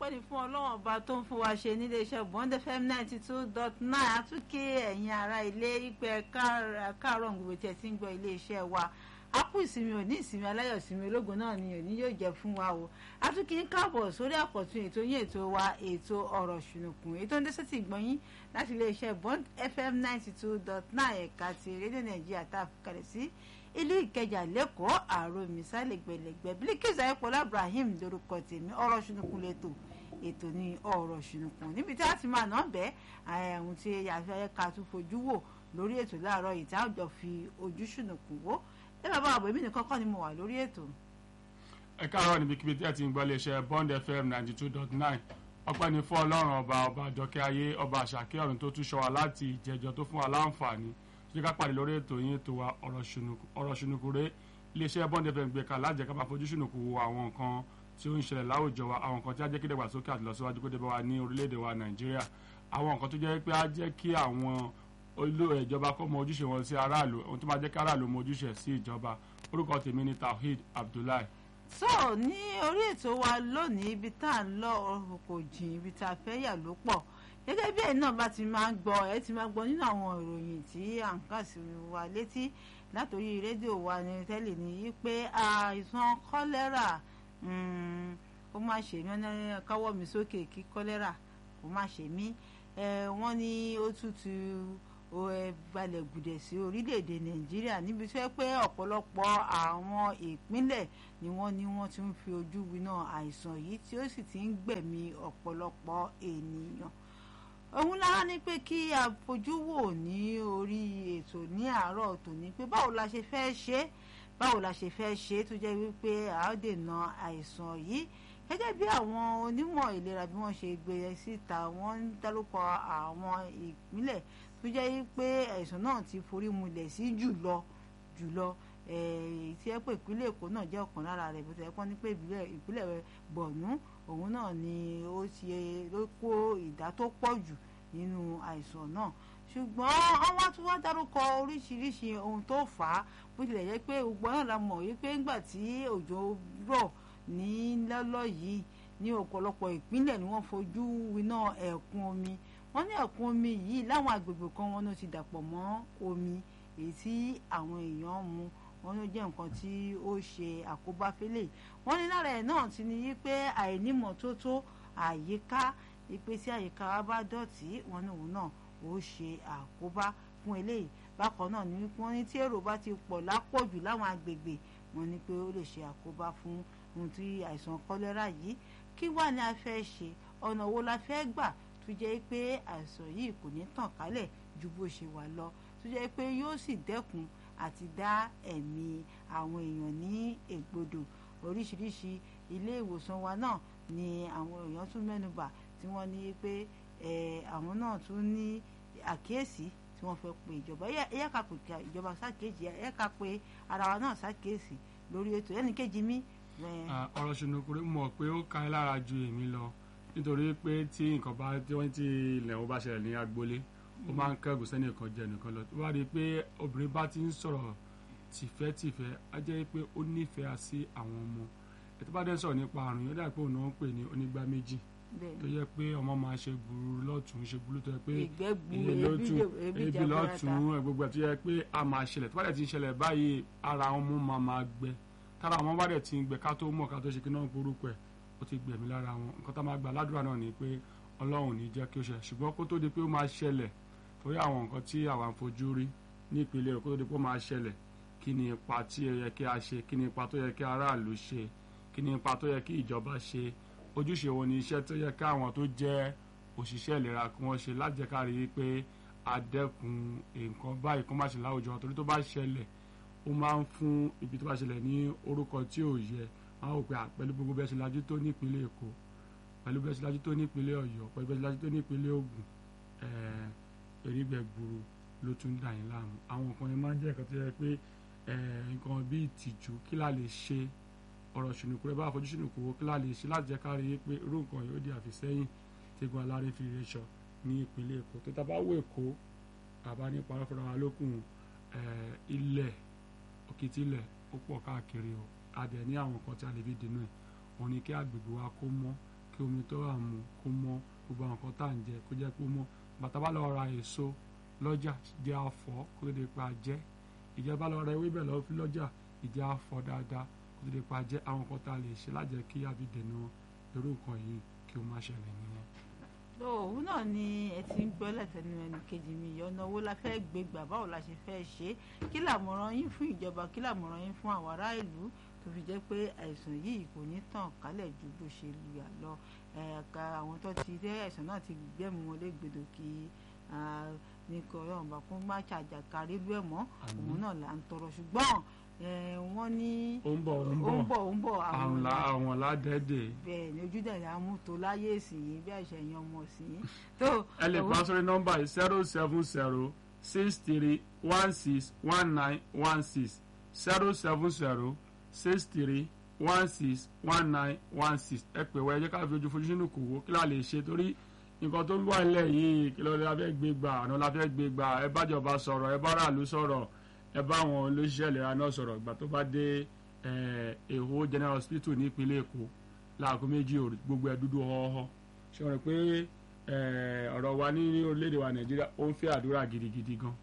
ọpẹ́ ni fún ọlọ́wọ́n ọba tó ń fún wa ṣe nílé iṣẹ́ bond fm ninety two dot nine àtúnkè ẹ̀yin ará ilé ìpẹ́ káàárọ̀ gbogbo tí ẹ ti ń gbọ́ ilé iṣẹ́ wa ápù ìsinmi òní ìsinmi aláyọ̀ ìsinmi ológun náà ni òní yóò jẹ́ fún wa o àtúnkì ń káàbọ̀ sórí àkọ́tún ètò yín ètò wa ètò ọ̀rọ̀ ṣùnùkùn ètò ń dẹ́sẹ̀ tì gbọ́yìn láti ilé iṣẹ́ bond fm ninety two dot nine ẹ̀ka ti rédíò nàìjíríà tá a fi kalẹ̀ sí ilé ìkẹjà lẹ́kọ̀ọ́ àrò mísàlẹ̀ gbẹ̀lẹ̀gbẹ̀ Bilkis ayọ̀pọ̀lá Ibrahim lórúkọ tèmi ọ̀rọ̀ ṣùnùkùn lẹ́tọ̀ ètò ní ọ̀rọ̀ ṣùnùkùn níbi tí a ti máa ná bẹ́ẹ̀ àwọn tí àfẹ́ ká tún fojú wò lórí ètò láàárọ̀ yìí tí a jọ fi ojú ṣùnùkùn wò ẹ bàbá àbọ̀ èmi nìkan kọ́ ni mo wà lórí ètò. ẹ káàárọ̀ níbikíbi tí ẹ ti ń gbọ́ iléeṣẹ́ Bond FM ninety two dot nine ọpẹ́ ni fún ọlọ́run ọba ọba àjọkẹ́ ayé ọba àṣàkẹ́ ọ̀run tó tún ṣọ́ wa láti ìjẹjọ tó fún wa láǹfààní ṣé ká pàdé lórí ètò yín ètò wa ọ̀rọ̀ ṣùnùkù rẹ̀ iléeṣẹ́ Bond FM gbé kalẹ̀ lájẹ́ ká máa fojú ṣùnùkù wo àwọn nǹkan tí ó ń ṣẹlẹ̀ láwùjọ wa àwọn nǹkan tí á jẹ́ kí dàgbàsókè àti lọ́síwájú kó dé bá wa ní orílẹ̀-èdè wa Nàìjíríà àwọn nǹkan tó jẹ́ pé á jẹ́ kí àwọn olú ìjọba kó mọ ojúṣe wọn sí aráàlú ohun tó máa jẹ́ kí aráàlú mọ ojúṣe sí ìjọba orúkọ tèmi ni Tawhid Abdullahi. so ní orí ètò wa lónìí ibi tá à ń lọ ọ̀rọ̀ kò jìn ibi tá a fẹ́ yà ló pọ̀ gẹ́gẹ́ bí ẹ̀yin náà bá ti máa ń gbọ́ ẹ ti máa gbọ́ nínú àwọn ìròyìn tí à ń kà sí wa létí látòrí rédíò wa ní tẹ́lẹ̀ ní pé àìsàn kọ́lẹ́rà kó má ṣe mí ọ́nà káwọ́ mi sókè kí kọ́lẹ́rà kó má ṣe mí wọ́n ní ó tútù balẹ̀ gùdẹ̀ sí orílẹ̀-èdè nàìjíríà níbi tó yẹ pé ọ̀pọ̀lọpọ̀ àwọn ìpínlẹ̀ ni wọ́n ní wọ́n ti ń fi ojú winá àìsàn yìí tí ó sì ti ń gbẹ̀mí ọ̀pọ̀lọpọ̀ ènìyàn òun lára ní pé kí a fojú wò ní orí ètò ní àárọ̀ tòní pé báwo la ṣe fẹ́ ṣe báwo la ṣe fẹ́ ṣe tó jẹ́ wípé a ó dènà àìsàn yìí gẹ́gẹ́ bí àwọn onímọ̀ ìlera bí wọ́n ṣe gbé síta wọ́n ń dárúkọ àwọn ìpínlẹ̀ tó jẹ́ pé àìsàn náà ti forí mulẹ̀ sí jùlọ jùlọ tí ẹ pé ìpínlẹ̀ Èkó náà jẹ́ ọ̀kan lára rẹ̀ bó ti ẹ̀ pọ́n ní pé ìpínlẹ̀ Bọ̀nú òun náà ni ó ti ló kó ìdá tó pọ̀ jù nínú àìsàn náà ṣùgbọ́n àwọn tún wá dárúkọ oríṣiríṣi ohun tó fà á bó tilẹ̀ jẹ́ pé gbogbo náà la mọ̀ wípé ńgbà tí òjò rọ̀ ní lọ́lọ́ yìí ní ọ̀pọ̀lọpọ̀ ìpínlẹ̀ ni wọ́n fojú winá ẹ̀kún omi wọ́n ní ẹ̀kún omi yìí láwọn agbègbè kan wọn ló ti dàpọ̀ mọ́ omi èyí tí àwọn èèyàn mu wọn ló jẹ́ nǹkan tí ó ṣe àkóbá fẹ́lẹ̀ wọ́n ní lára ẹ̀ náà ti ní wípé àìnímọ̀tótó àyíká ìpè tí àyíká wa bá dọ̀tí wọn ní òun náà ó ṣe àkóbá fún eléyìí bákan náà ni wọ́n ní tí èrò bá ti pọ̀ lápọ̀jù láwọn agbègbè wọ́n ní pé ó lè ṣe àkóbá fún ohun tí àìsàn kọ́lẹ́rà yìí kí wà ní a fẹ́ ṣe ọ̀nà wo la fẹ́ gbà tó jẹ́ pé àìsàn yìí kò ní tàn kálẹ̀ ju bó ṣe wà lọ tó jẹ́ pé yóò sì dẹ́kun àti dá ẹ̀mí àwọn èèyàn ní ègbodò oríṣiríṣi ilé ìwòsàn wa náà ni àwọn èèyàn tún mẹ́nubà tí wọ́n ní pé àwọn náà tún ní àkíyèsí tí wọ́n fẹ́ pe ìjọba ẹ̀yà ká pè ìjọba ṣàkíyèsí ẹ̀yà ká pe ara wa náà ṣàkíyèsí lórí ètò ẹnì kejì mi ọ̀rọ̀ ṣùnùkùnrin mọ̀ pé ó ka ẹ́ lára ju èmi lọ nítorí pé tí nǹkan bá tí wọ́n ti ilẹ̀ wọn bá ṣẹlẹ̀ ní agboolé ó máa ń kẹ́gùn sẹ́ni nǹkan jẹ nìkan lọ wá rí i pé obìnrin bá ti ń sọ̀rọ̀ tìfẹ́tìfẹ́ á jẹ́ pé ó nífẹ̀ẹ́ sí àwọn ọmọ ètò bá dẹ́ sọ̀rọ̀ nípa àrùn yóò dà pé òun náà ń pè ní onígbá méjì tó yẹ pé ọmọ máa ṣe gburu lọ́tún ṣe gburu tó yẹ pé iye lọ́tún ebi lọ́tún gbogbo ẹ̀ tó yẹ pé a máa ṣẹlẹ̀ tó bá dẹ̀ ti ń ṣẹlẹ̀ báyìí ara ọmọ máa máa gbẹ tára àwọn bá dẹ̀ ti ń gbẹ ká tó mọ̀ ká tó ṣe kí náà burúkú ẹ̀ ó ti gbẹ̀mí lára wọn nǹkan tá máa gba ládùúrà náà ni pé ọlọ́run ní jẹ́ kí ó ṣe ṣùgbọ́n kó tó di pé ó máa ṣẹlẹ̀ torí àwọn nǹkan tí àwa ń fojú rí ní ìpínlẹ̀ kó tó di pé ó máa ṣẹlẹ̀ kí ni ipa tí ó yẹ kí a ṣe kí ni ipa tó yẹ kí aráàlú ṣe kí ni ipa tó yẹ kí ìjọba ṣe ojúṣe wo ni iṣẹ́ tó yẹ kí àwọn tó jẹ́ òṣìṣẹ́ ìlera kí wọ́n ṣe láti jẹ́ ká rí i pé a dẹ́kun nǹkan báyìí kó má ṣe láwùjọ torí tó bá ṣẹlẹ̀ ó máa ń fún ibi tó bá ṣẹlẹ̀ ní orúkọ tí ò yẹ wọn ò pé pẹ̀lú gbogbo bẹ́ẹ̀ ṣe lajú tó nípínlẹ̀ Èkó pẹ̀lú bẹ́ẹ̀ ṣe lajú tó nípínlẹ̀ Ọ̀yọ́ pẹ̀lú bẹ́ẹ̀ ṣe lajú tó nípínlẹ̀ Ògùn erígbẹ̀ gburu ló tún dà yín láàmú àwọn nǹkan yẹn máa ń jẹ́ nǹkan tó yẹ pé nǹkan bíi ìtìjú kí la lè ṣe ọ̀rọ̀ ṣùnùkú rẹ bá fojú ṣùnùkú wo kí la lè ṣe láti jẹ́ ká rí i pé irú nǹkan yóò di àfisẹ́yìn tẹ́gun aláré fi rẹ̀ ṣọ ní ìpínlẹ̀ Èkó tó tá bá wọ Èkó àbá ní parọ́ fúnra wa lókun ilẹ̀ òkìtìlẹ̀ ó pọ̀ káàkiri o adẹ̀ ní àwọn nǹkan tí a lè fi dènà ẹ̀ òun ni kí agbègbè wa kó mọ́ kí omi tó wà mu kó mọ́ gbogbo àwọn nǹkan tá à ń jẹ kó jẹ́ kó mọ́ bàtà bá lọ ra èso lọ́jà jẹ́ àfọ̀ kó tó di pa jẹ́ ìjọba lọ ra ewébẹ̀ lọ fi lọ́jà ìjẹ́ àfọ̀ dáadáa kó tó di pa jẹ́ àwọn nǹkan tá a lè ṣe lájẹ́ kí a fi dènà irú nǹkan yìí kí ó má ṣẹlẹ̀ nìyẹn. òun náà ni ẹ ti ń gbọ́ látẹnu ẹnì kejì mi ìyá ọ̀nà owó la fẹ́ gbé gbà báwo la ṣe fẹ́ ṣe é kí làmọ̀ràn yín fún ìjọba kí làmọ̀ràn yín fún àwọn ará ìlú tó fi jẹ́ pé àìsàn yìí kò ní tàn kálẹ̀ ju bó ṣe lùyà lọ ẹ̀ka àwọn tó ti dé àìsàn náà ti gbẹ́mu wọn légbodò kí ní kí ọlọ́run bá kó má ṣàjàkárí lú ẹ̀ mọ́ òun náà là ń tọrọ ṣùgbọ́n wọ́n ní ó ń bọ̀ ó ń ó ń bọ̀ bọ̀ ó ń bọ̀ àwọn la àwọn ládẹ́dẹ̀ bẹ́ẹ̀ ni ojúdẹ̀ là ń mú tó láyé ìsìn yìí bí àṣẹ yan ọmọ sí i tó ẹ lè pa sórí nọ́mbà yìí zero seven zero six three one six one nine one six zero seven zero six three one six one nine one six ẹ pè wá ẹ jẹ́ ká fi ojú fojú sínú kò wó kí la lè ṣe torí nǹkan tó ń wà nílẹ̀ yìí kí ló la fẹ́ gbé gbà àná la fẹ́ gbé gbà ẹ bájọba sọ̀rọ̀ ẹ bá ràlú sọ̀rọ̀ ẹ bá àwọn olóṣìṣẹ́ ìlera náà sọ̀rọ̀ ìgbà tó bá dé èho general hospital ní ìpínlẹ̀ èkó láago méjì òru gbogbo ẹ dúdú họ́họ́ ṣe wọ́n rẹ̀ pé ọ̀rọ̀ wa ní orílẹ̀-èdè wa nàìjíríà ó ń fẹ́ àdúrà gidigidi gan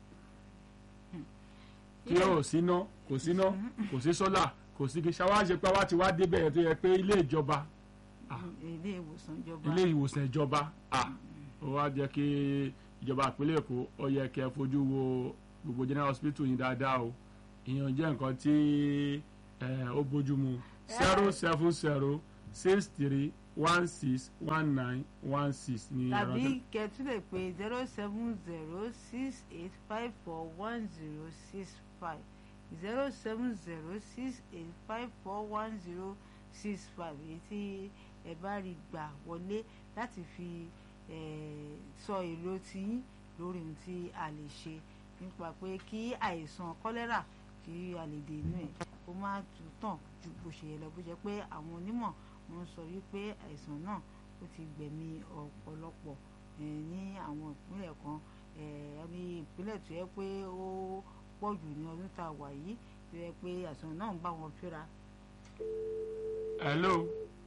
tí ó síná kò síná kò sí sólà kò sí kí ṣáwá ṣe pé wá ti wá débẹ̀ yẹn tó yẹ pé ilé ìjọba ilé ìwòsàn ìjọba ilé ìwòsàn ìjọba ó wá jẹ́ kí ìjọba ìpínlẹ̀ èkó ó yẹ kẹ́ fojú wo gbogbo general hospital yìí dáadáa o ìyẹn jẹ́ nǹkan tí ó bójú mu zero seven zero six three one six one nine one six ní ẹ̀rọ tàbí kẹtù lè pé zero seven zero six eight five four one zero six five zero seven zero six eight five four one zero six five èyí tí ẹ bá rí gbà wọlé láti fi sọ èrò tiyín lórí ohun tí a lè ṣe nípa pé kí àìsàn kọ́lẹ́rà kí a lè dènà ẹ̀ kó má tún tàn ju bó ṣe yẹ lọ bó jẹ́ pé àwọn onímọ̀ wọ́n sọ wípé àìsàn náà ó ti gbẹ̀mí ọ̀pọ̀lọpọ̀ ní àwọn ìpínlẹ̀ kan ní ìpínlẹ̀ tó yẹ pé ó pọ̀ jù ní ọdún tá a wà yìí tó yẹ pé àìsàn náà ń bá wọn fínra. hello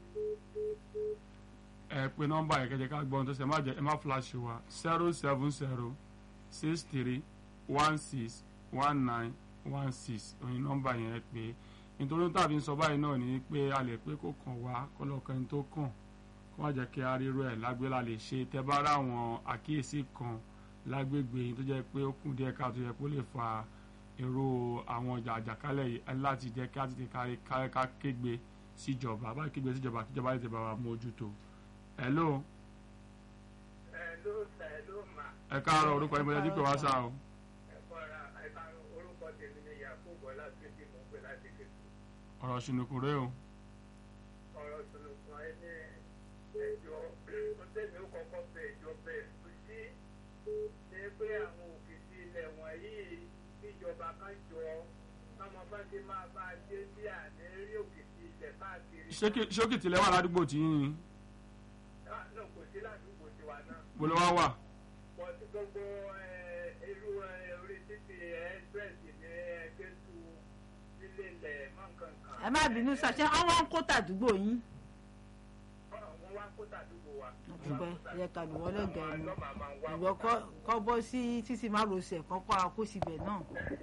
ẹ pe nọ́mbà yẹn kẹjẹ ká gbọ́ ohun tó ṣe ẹ má jẹ ẹ má flash wa zero seven zero six three one six one nine one six òyìn nọ́mbà yẹn pé nítorí tàbí sọ báyìí náà ni pé a lè pé kó kàn wá kọlọ́kan tó kàn kó má jẹ́ kí a ríro ẹ̀ lágbé la lè ṣe tẹ́ bá rà àwọn àkíyèsí kan lágbègbè yìí tó jẹ́ pé ó kùn díẹ̀ ká tó yẹ kó lè fa èrò àwọn ọjà àjàkálẹ̀ yìí láti jẹ́ kí á ti kárí ká kégbe síjọba bá kégbe síjọba kíjọba lè tẹ̀ bá wa mójútó. hello. hello sir hello ma. ẹ káàárọ̀ orúkọ ẹni bọ́lá dípò wá sá o. orúkọ tèmi ni yakubu ọlátúndì mò ń pè láti kékeré. ọ̀rọ̀ ṣùnùkùn rẹ o. ọ̀rọ̀ ṣùnùkùn ẹni ẹjọ́ tó tẹ̀mí ó kọ́kọ́ bẹ ẹjọ́ bẹ́ẹ̀ tó sí ṣe pé àwọn òkìtì ilẹ̀ wọ̀nyí ìjọba kan jọ káwọn bá ti máa bá a dé sí àná rí òkìtì ilẹ̀ káàkiri. ṣé òkìtì lẹ́wà ládùúgbò tí yín ni. náà kò sí ládùúgbò tiwa náà. bolo wá wà. pọ̀ sí gbogbo irú orí títì express ní ẹgbẹ́ tu sílé ilẹ̀ mọ́ nǹkan kan. ẹ má bínú ṣàṣẹ àwọn ń kó tàdúgbò yín. wọ́n wá kó tàdúgbò wa. àtúbẹ̀ yẹ ká lù wọ́n lẹ́gẹ̀ẹ́ mu ìwọ kọ́ bọ́ sí títí má rosẹ̀ kọ́kọ́ akó síbẹ̀ náà.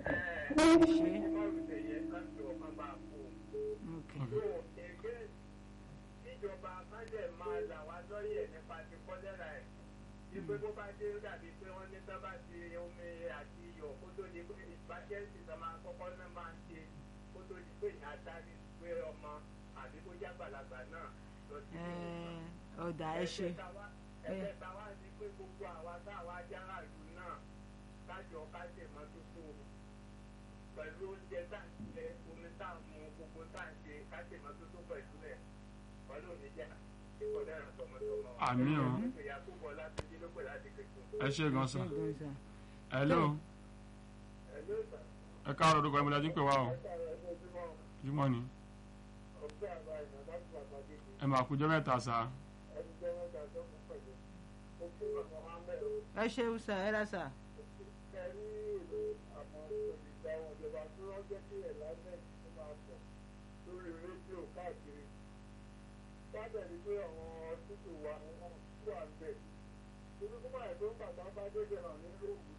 ìjọba kájẹ̀ máa là wá lọ́yẹ̀ nípa ti kọ́lẹ́rà ẹ̀ ìpè bó bá dé dàbí pé wọ́n ní sábà ti omi àti iyọ̀ kó tó di pé ìbájẹ́sì tó máa kọ́kọ́ náà máa ń ṣe kó tó di pé ìyá dárí pé ọmọ àbí kó jágbàlagbà náà lọ sí ọ̀dà ẹ ṣe. ẹ̀ẹ́dẹ̀ táwa ni pé gbogbo àwa táwa jára ìlú náà kájọ kájẹ̀ mọ́tótó pẹ̀lú oúnjẹ tá à ń jẹ omi tá à ń mu gbogbo tá à ń ṣe kájẹ̀ mọ́tótó pẹ̀lú ẹ̀ pẹ̀lú oníjà ìkọ̀lẹ́ ìrìn tọmọtọmọ. àmì o ẹ ṣe gan sa hello ẹ káàárọ̀ orúkọ ẹ̀mọ́lá dín pè wá o jùmọ̀ ni ẹ máa kú jẹ́ mẹ́ta sa. ẹ ṣeun sà ẹ rà sà. lórí rédíò káàkiri bẹ̀rẹ̀ pé àwọn títù wa wọn wà ń bẹ̀. Torí kó báyìí tó ń bàtà bá dédé hàn ní lóògùn.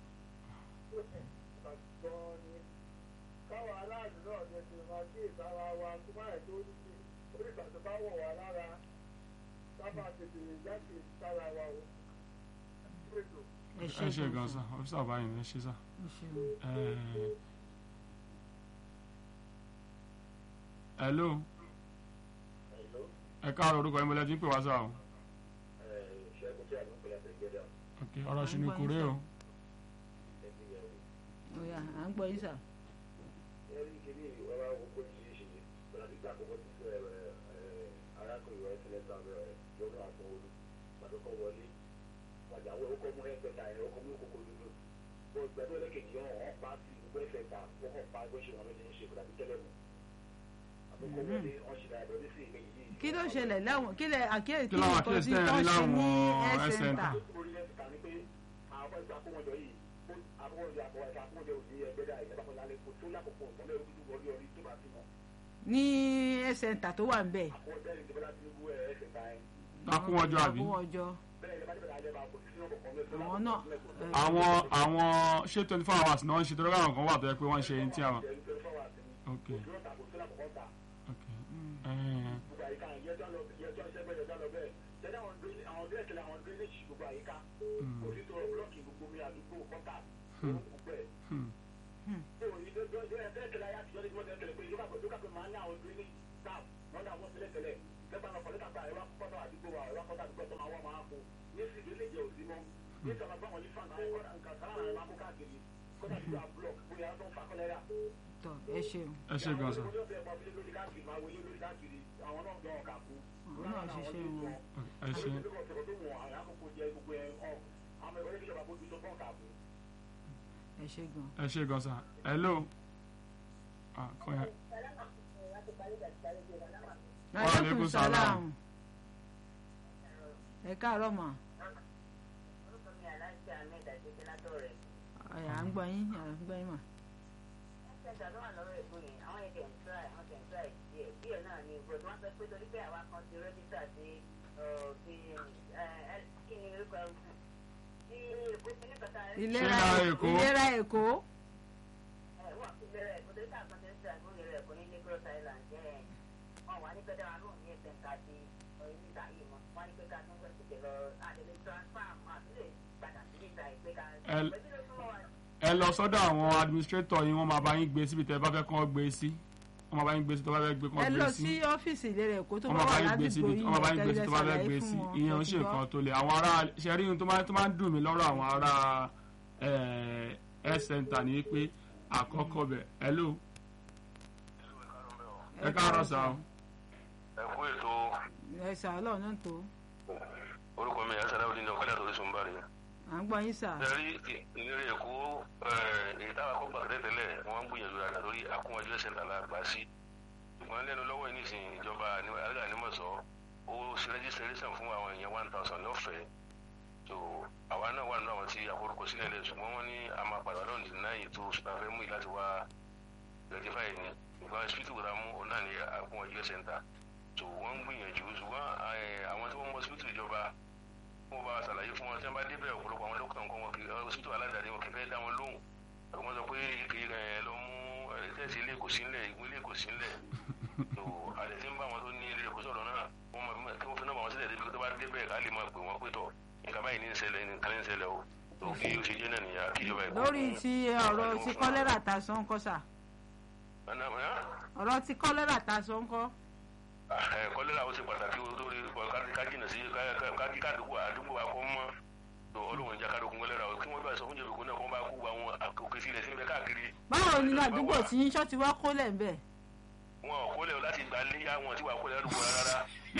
Gan ni. Káwọn aláàlú náà jẹ ti máa kí ìtara wa kó báyìí tó ní sí. Orí ìgbà tó bá wọ̀ wá lára. Sábà tètè jáde sára wa o. Ètò. ẹ ẹ ṣe gan sa ọ́fíìsà báyìí ẹ ṣe sá. ẹ ṣeun. Eh, hello Hello. ẹ káàárọ̀ orúkọ yín mo lẹ́tí ń pè wá sá o. Ṣẹ́gun tí a ló ń pè láti ìgbéra. ok ọ̀rọ̀ ṣùnùkùn rèé o. Ẹbí yẹn o. Oya, à ń gbọ́ yín sà. ẹrí kìíní ọ̀rọ̀ àkókò yìí ṣe láti gbà àkókò tí ẹ ẹ arákùnrin rẹ sílẹ̀ sábẹ́ rẹ lọ́nà àtọwọlú pàtókọ wọlé pàjáwé ọkọ mú ẹgbẹ̀ta ẹ ọkọ mú kókó dúdú bó gbẹdọ ẹlẹkẹjì ọhún ọhún pa sí gbogbo ẹsẹ ta wọn kàn pa ẹgbẹ́ ṣe wọn lóde ń ṣe kó dàbí tẹ́lẹ̀ mú àtọkọ wọlé wọn ṣe dáadọ ní sí ìgbẹ yìí. kí ló ṣẹlẹ̀ láwọn kí lẹ àkíyèsí Kí láwọn nǹkan àkíyèsí tí tẹ́ ẹ wọ́n rí ṣe ní láwọn health health center. center? orí lẹ́sìn ta ni pé àwọn ẹgbẹ́ akọ́wọ́jọ yìí akọ́wọ́jọ akọ́wọ́jọ akọ́wọ́jọ òní ẹgbẹ́ dá ìjọba kan lálẹ́ kó tó lákòókò ọ̀tọ́lẹ́ ojú wọlé orí tó bá ti mọ̀ ní health center tó wà ń bẹ̀. akọ́wọ́jọ yìí ti bọ́lá tinubu ẹ̀ ẹ̀sìn ta ẹ̀ akúnwọ́jọ́ àbí. Akúnwọ́jọ́. àwọn náà ẹ, àwọn àwọn ṣé twenty four hours náà ń ṣe torí àwọn kan wà tó yẹ pé wọ́n ń ṣe ní tí àwọn. ok ok Eh, hmm. tọ ẹ ṣeun ẹ ṣe gan sa àwọn náà jọ ọkà kú àwọn náà ṣiṣẹ́ wọn. ẹ ṣe ẹ ṣe gan. ẹ ṣe gan sa hello. Ah, kọ́ yẹn. aleykum salaam. ẹ káàárọ̀ mà. ẹ à ń gbọ́ yín à ń gbọ́ yín mà. ìlera Ìlera Èkó. ìlera èkó. Ẹ- ẹ lọ sọ́dọ̀ àwọn administrator yín wọ́n máa bá yín gbé síbi tẹ́ ẹ bá fẹ́ kán gbé sí wọ́n máa bá yín gbé sí tó bá fẹ́ gbé ẹ kán lọ gbé sí sí ọ́fíìsì ìlera èkó tó wọ́n bá máa bá wà yín gbé ládùúgbò síbi yín wọ́n máa bá yín yẹn gbé sí tó bá fẹ́ ṣàlàyé gbé fún sí wọn, ìyẹn ń ẹ ṣe ti gbọ́. nǹkan tó le àwọn ará ṣẹ́rí ohun tó máa tó máa ń dùn mí lọ́rọ̀ àwọn ará eh, health center ni pé àkọ́kọ́ bẹ̀ hello ẹ káàárọ̀ sá o ẹ kú ètò ẹ sà ọlọ́run náà tó orúkọ mi ẹsẹ aláwọ nínú ọkọlẹ àtòrí sùn bàrẹ à ń gbọ́ yín sà. ẹrí ìlérí èkó èyí táwọn akọgbà tẹ́tẹ́lẹ̀ wọ́n ń gbìyànjú rẹ̀ lórí akúnwájú ẹsẹ̀ ńlá gbà sí ṣùgbọ́n lẹ́nu lọ́wọ́ yìí nìsín ìjọba alága nímọ̀sọ́ ó ṣe rẹ́jísítẹ́rẹ́sàn fún àwọn èèyàn one thousand lọ́fẹ̀ẹ́ tó àwa náà wà nínú àwọn tí àforúkọ sílẹ̀ lẹ̀ ṣùgbọ́n wọ́n ní a máa padà lọ́nà ìdí náà ètò ṣùgbọ́n mú yìí láti wá rectify ni nǹkan hospital kò dá mú òun náà ní akúnwájú ẹsẹ̀ ńlá tó wọ́n ń gbìyànjú ṣùgbọ́n eh, àwọn tí wọ́n mọ hospital ìjọba wọ́n bá ṣàlàyé fún wọn tí wọ́n bá débẹ̀ ọ̀pọ̀lọpọ̀ àwọn dókítà nǹkan wọn kì í hospital aládàáni wọn kì í fẹ́ dá wọn lóhùn àwọn sọ pé kì í ẹ lọ mú tẹ̀sí ilé kò sí ńlẹ̀ ìgbélé kò sí ńlẹ̀ tó àlẹ́ tí ń bá wọn tó ní ilé kò sọ̀rọ̀ náà wọ́n mọ̀ kí wọ́n fi náà bá wọn sílẹ̀ débi tó bá débẹ̀ ká lè máa pè wọ́n pé tọ̀ nǹkan báyìí ní ń ṣẹlẹ̀ nǹkan ní ń ṣẹlẹ̀ o tó kí o ṣe jẹ́ náà nìyà kí ìjọba ẹ̀kọ́ lórí ti ọ̀rọ̀ ti kọ́lẹ́rà ta sọ ń kọ́ sà ọ̀rọ̀ ti kọ́lẹ́rà ta sọ ń kọ́. kọ́lẹ́rà ó ṣe pàtàkì o lórí kájìnà sí kájí kádùkú àdúgbò akọ́ mọ́ tó ọlọ́run ìjà kádùkú kọ́lẹ́rà o kí wọ́n bá sọ fún jẹ̀bùkún náà kí wọ́n bá kú àwọn òkè sílẹ̀ síbẹ̀ káàkiri. báwo ni àdúgbò tí yín ṣọ́ ti wá kólẹ̀ ń bẹ̀. wọn ò kólẹ̀ o láti gbà léyà wọn tí wàá kólẹ̀ ládùúgbò rárá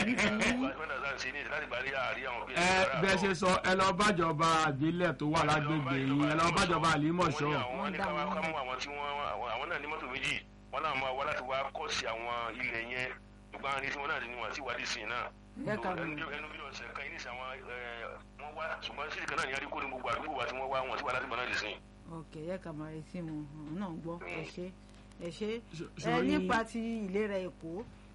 láti gbà léyà àrí àwọn ẹ bẹ́ẹ̀ ṣe sọ ẹ lọ bájọba àbílẹ̀ tó wà lágbègbè yín ẹ lọ bájọba àlímọ̀ṣọ́ wọ́n ní ká wá ká mú àwọn tí wọ́n àwọn náà ní mọ́tò méjì wọ́n náà máa wá láti wá kọ́ sí àwọn ilẹ̀ yẹn ṣùgbọ́n àwọn tí wọ́n náà ní wọn àti ìwádìí sí náà Ẹ kà mí. ẹnu bí ọ̀sẹ̀ kan yìí ní sàwọn wọ́n wá ṣùgbọ́n sí ìkan náà ní aríkó ní gbogbo àdúgbò wa tí wọ́n wá wọn tí wọ́n láti gbọ́n náà lè sìn. ok yẹ ká máa retí mu òun náà ń gbọ́ ẹ ṣe ẹ ṣe ẹ sórí- nípa ti ìlera èkó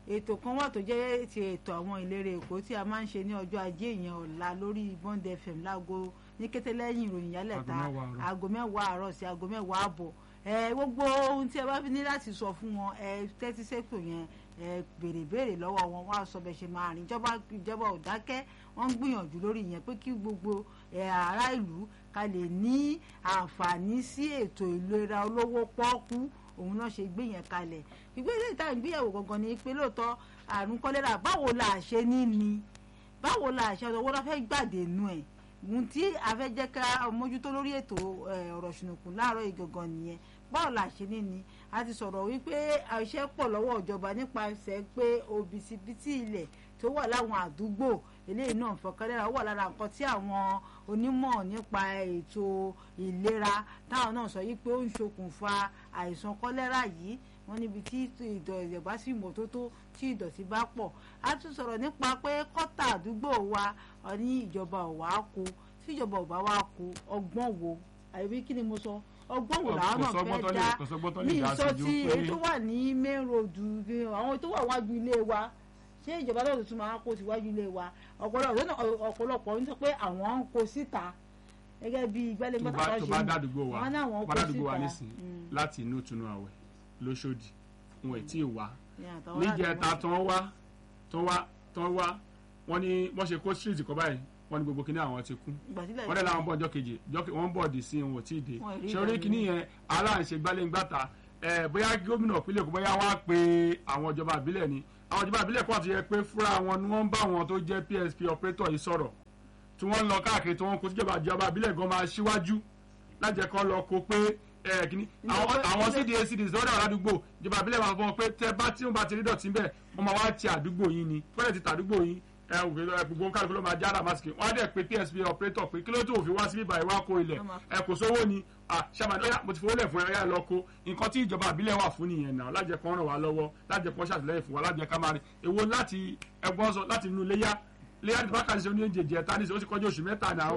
ètò kan wà tó jẹ́ ti ètò àwọn ìlérè èkó tí a máa ń ṣe ní ọjọ́ ajé ìyẹn ọ̀la lórí bond fm láago ní kété lẹ́yìn ìròyìn yálẹ̀ta Aago mẹ́wàá àárọ̀. aago mẹ́wàá àárọ̀ sí aago mẹ́wàá àbọ̀ ẹ gbogbo ohun tí ẹ bá fi ní láti sọ fún wọn ẹ tẹ́tí sẹ́tò yẹn ẹ béèrè béèrè lọ́wọ́ wọn wá sọ bẹ́ẹ̀ ṣe máa rìn ìjọba ìjọba ò dákẹ́ wọ́n ń gbìyànjú lórí yẹn pé kí gbogbo ẹ ará ìlú ká lè ní àǹfààní sí ètò ìlera olówó pọ́ọ́kú òun náà ṣe gbé yẹn kalẹ̀ ìgbésẹ̀ ìta ìgbéyàwó gangan ni pé lóòótọ́ àrùn kọ́lẹ́rà báwo la ṣe ní ni báwo la ṣe ọ̀dọ̀ wọ́n fẹ́ gbàdé nù ẹ̀ ohun tí a fẹ́ jẹ́ ká mójútó lórí ètò ẹ̀, ọ̀rọ̀ ṣùnùkùn láàárọ̀ ìgangan nìyẹn báwo la ṣe ní ni a ti sọ̀rọ̀ wípé iṣẹ́ pọ̀ lọ́wọ́ ìjọba nípasẹ̀ pé òbítíbitì ilẹ̀ tó wà láwọn àdúgbò eléyìí náà fọkànlẹ́ra wà lára nǹkan tí àwọn onímọ̀ nípa ètò ìlera táwọn náà sọ yìí pé ó ń ṣokùnfà àìsàn kọ́lẹ́rà yìí wọ́n níbi tí ìdọ̀tí bá sì mọ́tótó tí ìdọ̀tí bá pọ̀ a tún sọ̀rọ̀ nípa pé kọ́tà àdúgbò wa ọ ní ìjọba ò wá kó tí ìjọba ò bá wá kó ọgbọ́n wo àbí kí ni mo sọ ọgbọ́n wo làwọn Kò náà sọ́gbọ́n tó fẹ́ lè- dá kò sọ́gbọ́n tó lè ní dá ìsọ sí ju tí pé- èyí tó wà ní main road bí àwọn tó wà wájú ilé wa ṣé ìjọba náà tuntun máa kó síwájú ilé wa ọ̀pọ̀lọpọ̀ ọ̀pọ̀lọpọ̀ ń sọ pé àwọn ń kó síta gẹ́gẹ́ bí tó gbẹ́lẹ́gbẹ́ bá tó bá dádúgbò wa wọn náà wọn bá kó dádúgbò wa síta nísìn láti inú ìtúnu àwẹ̀ lóṣòdì wọn ì tí ì wá Ní àtàwọn níjẹta aládùúgbò. tán wá tán wá tán wá wọn ní wọn ṣe kó street kọ báyìí wọn ní gbogbo kíní àwọn ti kú Ìgbà sílẹ̀ wọ́n dẹ̀ láwọn bọ̀ ọjọ́ kejì ọjọ́ ke- wọ́n bọ̀ dì sí wọn ò tí ì dé Wọn ì rí ṣé orí ìdánimọ̀. kìíní yẹn aláǹṣe gbálẹ́ngbàtà ẹ̀ bóyá gómìnà ìpínlẹ̀ Èkó bóyá wá pé àwọn ìjọba ìbílẹ̀ ni àwọn ìjọba ìbílẹ̀ kan ti yẹ pé fúnra wọn ni wọ́n ń bá wọn tó jẹ́ PSP operator yìí sọ̀rọ̀ tí wọ́n ń lọ káàkiri tí wọ́n kó síjọba ìjọba ìbílẹ̀ gan máa ṣíwájú lájẹ kan lọ kó pé ẹ̀ kìíní àwọn Ìjọba- àwọn ìjọba- CDA CDs lọ́dọ̀ àdúgbò ìjọba ìbílẹ̀ máa fọ pé tẹ bá tí wọ́n bá ti rí dọ̀tí bẹ́ẹ̀ wọ́n máa wá ti àdúgbò yín ni fẹ́rẹ̀ ti tàdúgbò yín ẹ ò gbé gbogbo kálukú ló máa jára masiki wọ́n á dẹ̀ pé PSP operator pé kí ló tó òfin wá sí bíbá ìwá kó ilẹ̀ Wọ́n máa- ẹ kò sówó ni ṣàmàdé ọyá mo ti fowó lẹ̀ fún ẹ ọyá lọ kó nǹkan tí ìjọba ìbílẹ̀ wà fún nìyẹn náà lájẹ kan ràn wá lọ́wọ́ lájẹ kan ṣàtìlẹ́yìn fún wa lájẹ ká máa rí èwo láti ẹgbọ́n sọ láti inú léyà léyà tí bákàtí ṣe oníyẹn jẹjẹ ta ní sọ ó ti kọjá oṣù mẹ́ta náà ṣé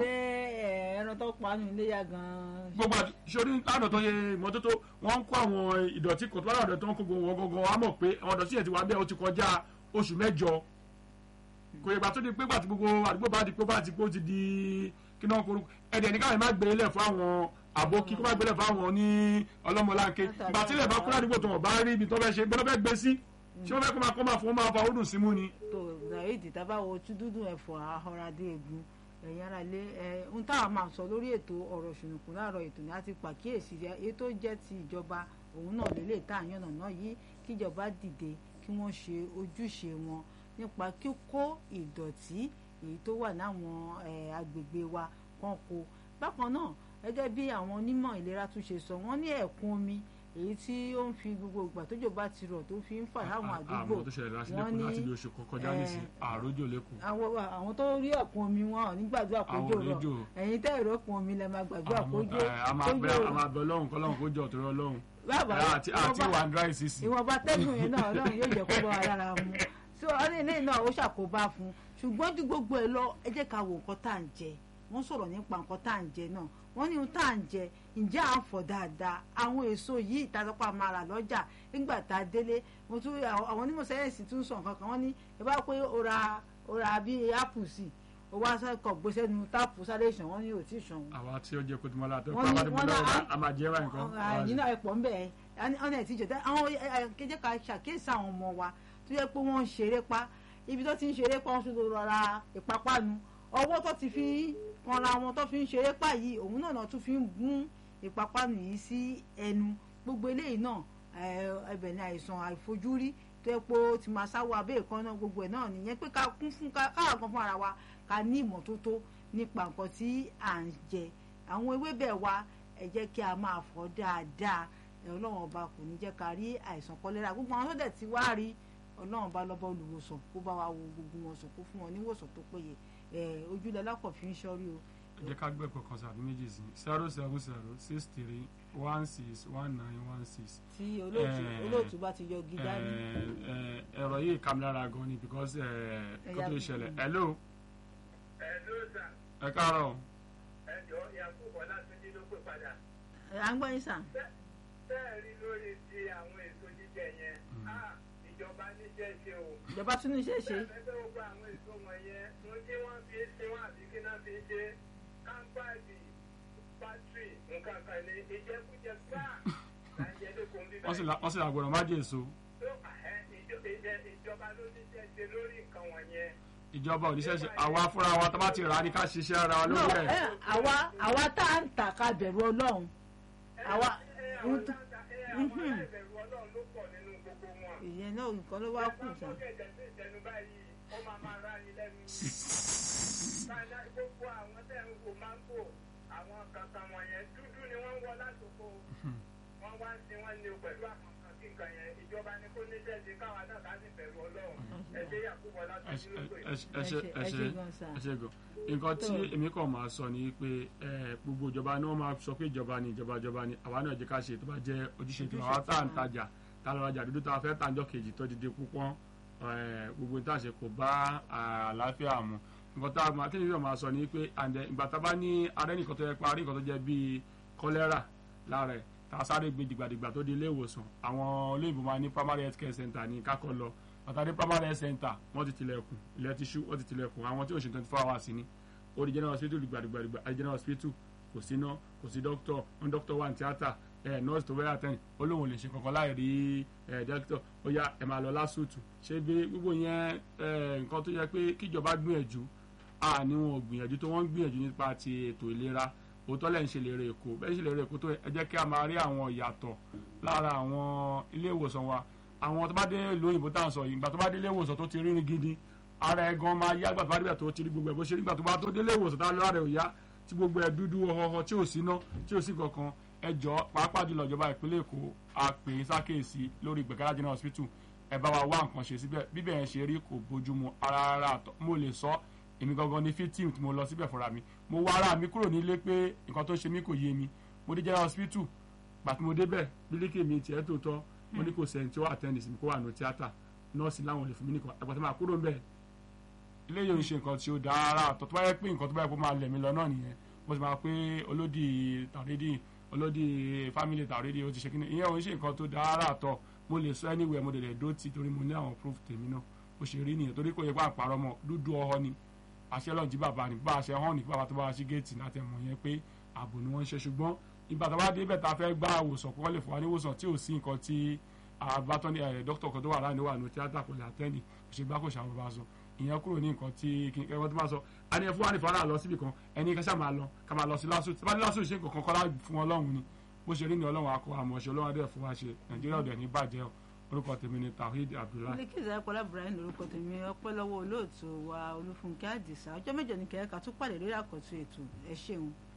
ẹ, ẹran tó pa nù iléyà gan-an gbogbo àti sori lánàá tó yẹ ìmọ́tótó wọ́n ń kó àwọn ìdọ̀tí kò tó lánàá tó ń kó gbogbo wọn gangan wọ́n á mọ̀ pé àwọn ìdọ̀tí yẹn ti wà bẹ́ẹ̀ ó ti kọjá oṣù mẹ́jọ kò yẹ gbà tó di pé gbà tí gbogbo àdúgbò bá di pé bá ti pé ó ti di kí náà kó ẹ̀dẹ̀ ní káyọ̀ má gbé lẹ̀ fún àwọn àbókí kó má gbé lẹ̀ fún àwọn ní ọlọ́mọláńké gbà tí ilẹ̀ bá kú ládùúgbò tó wọ́n bá rí ibi tó fẹ́ ṣe gbọ́dọ̀ fẹ́ gbé sí ṣé wọ́n fẹ́ kó máa kó máa fún wọn máa fa ọdún símú ni. tó zaid tábàwọ tí dúdú ẹ̀fọ́ ahọ́radé egun ẹ̀yin ara lé ẹ̀ ń táwọn máa sọ lórí ètò ọ̀rọ̀ ṣùnùkùn láàárọ̀ ètò ní àti pàkíyèsí èyí tó jẹ́ ti ìjọba òun náà lélẹ̀ tá à ń yànnà náà yìí kíjọba dìde kí wọ́n ṣe ojúṣe wọn nípa kíkó ìdọ̀tí èyí tó wà láwọn eh, agbègbè wa kan kó bákan náà gẹ́gẹ́ bí àwọn onímọ̀ ìlera tún ṣe sọ wọ́n ní ẹ̀kún omi èyí tí ó ń fi gbogbo ìgbà tójò bá ti rọ̀ tó fi ń fà láwọn àdúgbò àwọn tó ṣẹlẹ̀ láti wọ́n lẹ́kọ̀ọ́ láti ní, bí oṣù kọjá nísìn àròjò lẹ́kọ̀ọ́ àwọn àwọn tó rí ẹ̀kún omi wọn ò ní gbàdúrà Àwọn kójò rọ̀ oníjò. ẹ̀yin tẹ́ ìró ẹ̀kún omi lẹ máa gbàdúrà kójò a máa bẹ kójò a máa bẹ ọlọ́run kọ́lọ́run kó jọ òtòrò ọlọ́run bàbá àti àti wà ń dry sísì. ìwọ̀nba tẹ́gùn yẹn náà ọlọ́run yóò jẹ́ kó bá wa lára mu so ọdún ilé náà ó ṣàkóbá fún ṣùgbọ́n ju gbogbo ẹ lọ ẹ jẹ́ ká wo nǹkan tá à ń jẹ wọ́n sọ̀rọ̀ nípa nǹkan tá à ń jẹ náà wọ́n ní ohun tá à ń jẹ ǹjẹ́ à ń fọ̀ dáadáa àwọn èso yìí ìtàsọ́pọ̀ máa rà lọ́jà nígbà tá a délé mo tún àwọn àwọn onímọ̀ sáyẹ́ǹsì tún sọ nǹkan kan wọ́n ní ẹ bá pé ó ra ó ra bí apple sí ó wá sẹ́kọ̀ gbé sẹ́nu táàpù sáré ìṣàn wọ́n ní ò tí ì ṣàn àwa tí ó jẹ kó tó máa látọ̀ Wọ́n pé ní- abádé wọ́n ní bọ́lá à- a máa jẹ́ báyìí kan. yìí náà ẹ̀pọ̀ ń bẹ̀ ẹ́ ọ̀nà ẹ̀ tí jọ tẹ́ àwọn kéjé ká ṣàkíyèsí àwọn ọmọ wa tó yẹ pé wọ́n ń ṣeré pa ibi tó ti ń ṣeré pa wọ́n tún lọ ra ìpápánu ọwọ́ tó ti fi kanra wọn tó fi ń ṣeré pa yìí òun náà náà tún fi ń gún ìpápánu yìí sí ẹnu gbogbo eléyìí náà ẹ, ẹbẹ̀ ni àìsàn àìfojúrí tó yẹ pé ó ti máa sáwọ abẹ́ ìkànnà gbogbo ẹ̀ náà nìyẹn pé ká kún fún ká káwọn kan fún ara wa ká ní ìmọ́tótó nípa nǹkan tí à ń jẹ àwọn ewébẹ̀ wa ẹ jẹ́ kí a máa fọ̀ dáadáa ẹ ọlọ́run ọba kò ní jẹ́ ká rí àìsàn kọ́lẹ́rà gbogbo àwọn tó dẹ̀ ti wá rí ọlọ́run ọba lọ́ba olùwòsàn kó bá wa wo gbogbo wọn sàn kó fún wọn níwòsàn tó péye ẹ ojúlẹ̀ lápọ̀ fi ń ṣọ́rí o. ẹ jẹ́ ká gbé ẹ̀kọ́ kan sàbí méjì sí zero seven zero six three one six one nine one six. tí olóòtú Eh, olóòtú bá ti yọ gidá ní. ẹ̀rọ yìí kà mí lára gan ni because kó tó ṣẹlẹ̀ hello ẹ ló sà ẹ káàárọ̀ ẹ jọ yakubu ọlátúnjí ló pè padà ẹ à ń gbọ́ yín sàn. bẹ́ẹ̀ rí lórí ti àwọn èso jíjẹ yẹn Mm. Ah, ìjọba níṣẹ́ ṣe o. ìjọba tún ní iṣẹ́ ṣe Ẹgbẹ́ gbogbo àwọn èso wọ̀nyẹn mo tí wọ́n fi ṣe wọ́n àbí kí náà fi ṣe kámpáàdì pátírì nǹkan kan ní ìjẹkújẹ gbáà láìjẹ́ lókun bíbá wọ́n sì la- wọ́n sì àgbọ̀dọ̀ má jẹ́ èso tó ẹ, ìjọ- ìjẹ- ìjọba ló níṣẹ́ ṣe lórí nǹkan wọ̀nyẹn. ìjọba òníṣẹ́ ṣe àwa fúnra wa tá bá ti rà á ní ká ṣiṣẹ́ ara wa no lórí ẹ ẹ̀ àwa àwa tá à ń tà ká bẹ̀rù ọlọ́run àwa ẹ àwọn dáńtà ẹ àwọn aláìbẹ̀rù ọlọ́run ló pọ̀ nínú gbogbo wọn. ìyẹn náà nǹkan ló wá kù Ẹ bá sá mú gẹ̀gẹ̀ sí ìtẹnu báyìí ó máa máa rá ni lẹ́nu. Káyọ̀ gbogbo àwọn tẹ̀ ń wo máńgò àwọn kankan wọ̀nyẹn dúdú ni wọ́n ń wọ látòkò. Wọ́n wá ń sin wọ́n ní o pẹ̀lú àwọn kan kí nǹkan yẹn ìjọba ni kó ní jẹ́sí káwa náà ká sì bẹ̀rù ọlọ́run. Ẹ ṣe Yakubu ẹ láti ṣe- ìlú ẹ pé. ṣe- ẹ ṣe- ẹ ẹ ṣe ṣe gan sá ẹ ṣe gan nǹkan tí Tó. èmi kàn máa sọ ni pé ẹ, gbogbo ìjọba ni wọ́n máa sọ pé ìjọba ni ìjọba ìjọba ni àwa náà jẹ́ ká ṣe tó bá jẹ́ ojúṣe tó àwa tá à ń tajà tá a lọ rajà dúdú tá a fẹ́ tàjọ́ kejì tó dìde púpọ̀ ẹ, gbogbo tá a ṣe kò bá àlàáfíà mu nǹkan tá a máa tí èmi máa sọ ni pé àǹdẹ ìgbà tá a bá ní arẹ́ nìkan tó yẹ pa arẹ́ nìkan tó jẹ́ bíi kọ́lẹ́rà lára ẹ̀ tá a sáré gbé dìgbàdìgbà tó di ilé ìwòsàn àwọn olóyìnbó máa ní primary health care center ní kákọ́ lọ pàtàkì primary health center wọ́n ti tilẹ̀kùn ilẹ̀ ti ṣú wọ́n ti tilẹ̀kùn àwọn tí ò ṣe twenty four hours ni ó di general hospital gbàdúgbàdúgbà àti general hospital kò sí iná kò sí doctor wọn doctor wà ní tíátà ẹ nurse tó fẹ́ẹ́ àtẹ̀yìn ó lóun ò lè ṣe kankan láì rí ẹ doctor ó yá ẹ máa lọ lásùtù ṣé bí gbogbo yẹn ẹ nǹkan tó yẹ pé kíjọba gbìyànjú à ní wọn ò gbìyànjú tó wọ́n ń gbìyànjú nípa ti ètò ìlera òótọ́ lẹ́yìn ṣe lè rè èkó bẹ́ẹ̀ ṣe lè rè èkó tó ẹ jẹ́ kí a máa rí àwọn ìyàtọ̀ lára àwọn ilé ìwòsàn wa àwọn tó bá dé ìlú òyìnbó tá à ń sọ yìí ìgbà tó bá dé ilé ìwòsàn tó ti rí ní gidi ara ẹ̀ gan máa yá gbàtọ́ bá débẹ̀ tó ti rí gbogbo ẹ̀ bó ṣe rí gbà tó bá tó délé ìwòsàn tá a lọ ara ẹ̀ ò yá tí gbogbo ẹ̀ dúdú ọ̀họ̀họ̀ tí ò sí ná tí ò sí kankan ẹ jọ pàápàá jùlọ ìjọba ìpínlẹ̀ èkó a pè é sákèésí lórí ìgbẹ̀kẹ́lá general hospital ẹ bá wa wá nǹkan ṣe síbẹ̀ bíbẹ̀ yẹn ṣe rí kò bójúmu ara ara àtọ̀ mo lè sọ èmi gangan ní fifteen tí mo lọ síbẹ̀ fúnra mi mo wá ara mi kúrò nílé pé nǹkan tó ṣe mí kò yé mi mo dé general hospital gbàtí mo débẹ̀ bílíkì mi tiẹ̀ tó tọ́ mo ní kò sẹ́ni tí ó àtẹ́ndì sí mi kó wà ní tíátà nọ́ọ̀sì láwọn ò lè fún mi nìkan àgbàtí máa kúrò ń bẹ̀ ilé yóò ń ṣe nǹkan tí ó dára àtọ̀ tó bá yẹ pé nǹkan tó bá yẹ kó máa lẹ̀ mí lọ náà nìyẹn mo sì máa pé olódì tàrídì olódì fámìlì tàrídì ó ti ṣe kí ni ìyẹn ò ń ṣe nǹkan tó dára àtọ̀ mo lè sọ anywhere mo lè lè dó tì torí mo ní àwọn proof tèmi náà ó ṣe rí nìyẹn torí kò yẹ kó àpárọ̀ mọ́ dúdú ọ̀họ́ ni àṣẹ lọ́njì bàbá ní bá àṣẹ hàn ní kí bàbá tó bá wá sí géètì láti mọ̀ yẹn pé ààbò ni wọ́n ń ṣe ṣùgbọ́n ìgbà tó bá dé bẹ̀ tá a fẹ́ gbá àwòsàn kó wọ́n lè fún wa ní ìwòsàn tí ò sí nǹkan tí àbátọ́ ní ẹ̀ dókítà kan tó wà láàánú wà ní tíátà kò lè àtẹ́ndì kò ṣe gbá kò ṣàwọn bá sọ ìyẹn kúrò ní nǹkan tí kí ẹwọ́n tó máa sọ a ní ẹ fún wa ní fara lọ síbi kan ẹni ká ṣáà máa lọ ká máa lọ sí lásù tí bá ní lásù ṣe nǹkan kan kọ́lá fún ọlọ́run ni bó ṣe rí ni ọlọ́run akọ àmọ̀ṣe ọlọ́run adé fún wa ṣe nàìjíríà ọ̀dẹ̀ ní bàjẹ́ o orúkọ tèmi ni tawhid abdullahi. mílíkì ìzáyẹpọlá ibrahim lórúkọ tèmi ọpẹ́ lọ́wọ́ olóòtú wa olúfúnkẹ́ àdìsá ọjọ́ mẹ́jọ ní kẹrẹka tún pàdé lórí àkọtún ètò ẹ ṣeun.